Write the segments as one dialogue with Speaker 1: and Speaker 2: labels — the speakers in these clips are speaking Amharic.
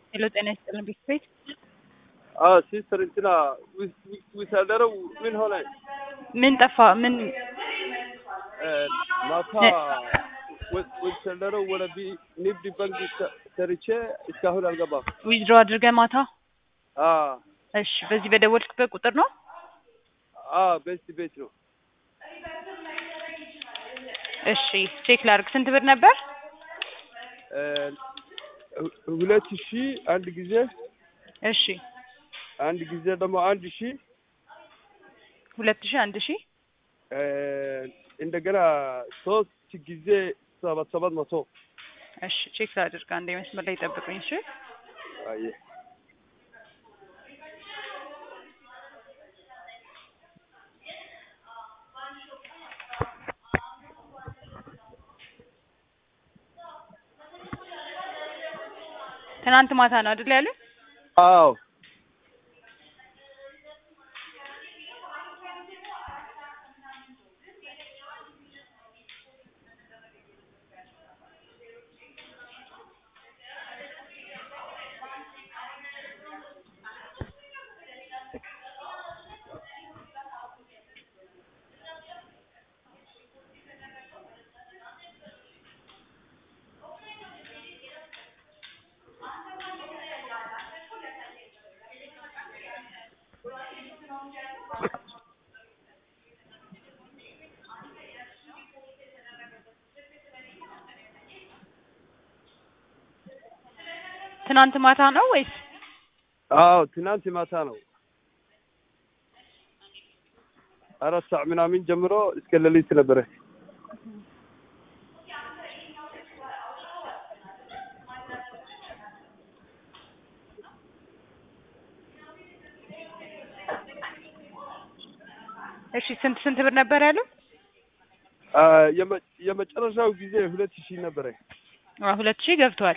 Speaker 1: ሄሎ ጤና ይስጥልን ቤት ቤት
Speaker 2: ሲስተር እንትና ዊሳደረው ምን ሆነ?
Speaker 1: ምን ጠፋ? ምን
Speaker 2: ማታ ዊሳደረው ወደ ንግድ ባንክ ሰርቼ እስካሁን አልገባም።
Speaker 1: ዊዝድሮ አድርገህ ማታ? እሺ፣ በዚህ በደወልክበት ቁጥር ነው?
Speaker 2: ቤት ቤት ነው።
Speaker 1: እሺ፣ ቼክ ላድርግ። ስንት ብር ነበር?
Speaker 2: ሁለት ሺህ አንድ ጊዜ
Speaker 1: እሺ፣
Speaker 2: አንድ ጊዜ ደግሞ አንድ ሺህ
Speaker 1: ሁለት ሺህ አንድ ሺህ
Speaker 2: እንደገና ሶስት ጊዜ ሰባት ሰባት መቶ
Speaker 1: እሺ፣ ቼክ ላድርግ። አንዴ መስመር ላይ ጠብቁኝ። እሺ
Speaker 2: አየህ
Speaker 1: ትናንት ማታ ነው አይደል ያሉኝ?
Speaker 2: አዎ
Speaker 1: ትናንት ማታ ነው ወይስ?
Speaker 2: አዎ ትናንት ማታ ነው። አራት ሰዓት ምናምን ጀምሮ እስከ ሌሊት ነበረ።
Speaker 1: እሺ ስንት ስንት ብር ነበር ያሉ?
Speaker 2: የመጨረሻው ጊዜ ሁለት ሺህ ነበረ።
Speaker 1: አዎ ሁለት ሺህ ገብቷል።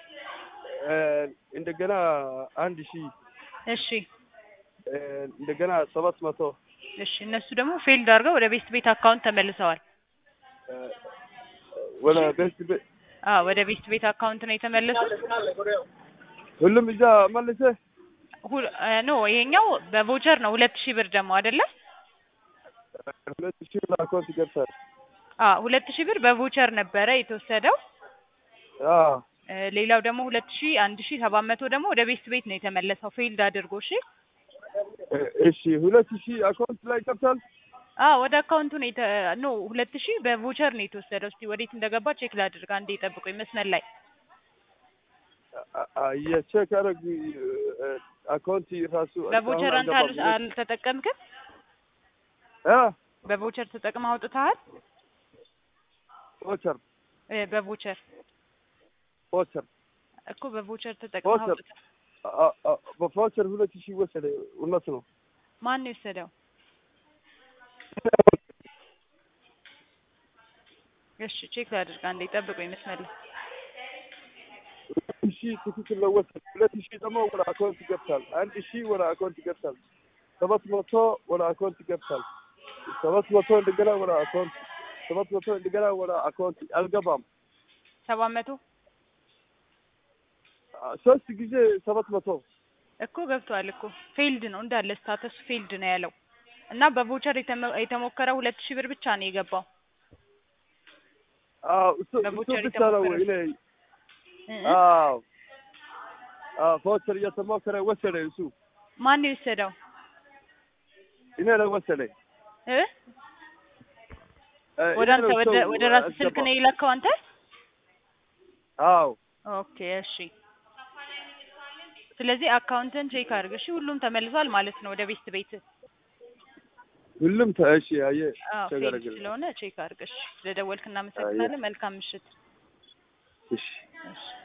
Speaker 2: እንደገና አንድ ሺህ
Speaker 1: እሺ
Speaker 2: እንደገና ሰባት መቶ
Speaker 1: እሺ እነሱ ደግሞ ፌልድ አድርገው ወደ ቤስት ቤት አካውንት ተመልሰዋል።
Speaker 2: ወደ ቤስት ቤት
Speaker 1: አዎ ወደ ቤስት ቤት አካውንት ነው የተመለሱት።
Speaker 2: ሁሉም እዛ መልሰ
Speaker 1: ኖ ይሄኛው በቮቸር ነው ሁለት ሺህ ብር ደግሞ አይደለ?
Speaker 2: ሁለት ሺህ ብር አካውንት ይገብታል።
Speaker 1: አዎ ሁለት ሺህ ብር በቮቸር ነበረ የተወሰደው።
Speaker 2: አዎ
Speaker 1: ሌላው ደግሞ ሁለት ሺህ አንድ ሺህ ሰባት መቶ ደግሞ ወደ ቤስት ቤት ነው የተመለሰው ፌልድ አድርጎ። እሺ
Speaker 2: እሺ ሁለት ሺህ አካውንት ላይ ይገብታል።
Speaker 1: አዎ ወደ አካውንቱ ነው የተ ኖ ሁለት ሺህ በቮቸር ነው የተወሰደው። እስቲ ወዴት እንደገባ ቼክ ላድርግ። አንዴ ጠብቁኝ መስመር ላይ
Speaker 2: የቼክ አረግ አካውንት ራሱ
Speaker 1: በቮቸር አንተ አል- አልተጠቀምክም? በቮቸር ተጠቅመህ አውጥተሃል?
Speaker 2: ቮቸር
Speaker 1: እ በቮቸር
Speaker 2: ቮቸር
Speaker 1: እኮ በቮቸር ተጠቅመህ
Speaker 2: ቮቸር
Speaker 1: አውጥተህ
Speaker 2: በቮቸር ሁለት ሺህ ወሰደ። እውነት ነው።
Speaker 1: ማን ነው የወሰደው? እሺ ቼክ ላድርግ። አንዴ ጠብቁኝ መስመር ላይ
Speaker 2: ሁለት ሺህ ትክክል ነው ወሰደ። ሁለት ሺህ ደግሞ ወደ አካውንት ይገብታል። አንድ ሺህ ወደ አካውንት ይገብታል። ሰባት መቶ ወደ አካውንት ይገብታል። ሰባት መቶ እንደገና ወደ አካውንት ሰባት መቶ እንደገና ወደ አካውንት አልገባም።
Speaker 1: ሰባት መቶ
Speaker 2: ሶስት ጊዜ ሰባት መቶ
Speaker 1: እኮ ገብቷል እኮ ፌልድ ነው እንዳለ ስታተስ ፌልድ ነው ያለው እና በቮቸር የተመ- የተሞከረው ሁለት ሺህ ብር ብቻ ነው የገባው።
Speaker 2: አዎ እሱ እሱ
Speaker 1: በቮቸር
Speaker 2: ብቻ ነው
Speaker 1: የተሞከረ
Speaker 2: እኔ
Speaker 1: እ እ
Speaker 2: አዎ አዎ ቮቸር እየተሞከረ ወሰደ። እሱ
Speaker 1: ማን ነው የወሰደው?
Speaker 2: እኔ ነው ወሰደ።
Speaker 1: እ ወደ አንተ ወደ ወደ ራስህ ስልክ ነው የላከው አንተ?
Speaker 2: አዎ
Speaker 1: ኦኬ እሺ። ስለዚህ አካውንትን ቼክ አድርግ እሺ። ሁሉም ተመልሷል ማለት ነው ወደ ቤስት ቤት።
Speaker 2: ሁሉም ተእሺ አየ
Speaker 1: አዎ ፌልድ
Speaker 2: ተገረገረ
Speaker 1: ስለሆነ ቼክ አድርግ እሺ። ስለደወልክ እናመሰግናለን። መልካም ምሽት።
Speaker 2: እሺ
Speaker 1: እሺ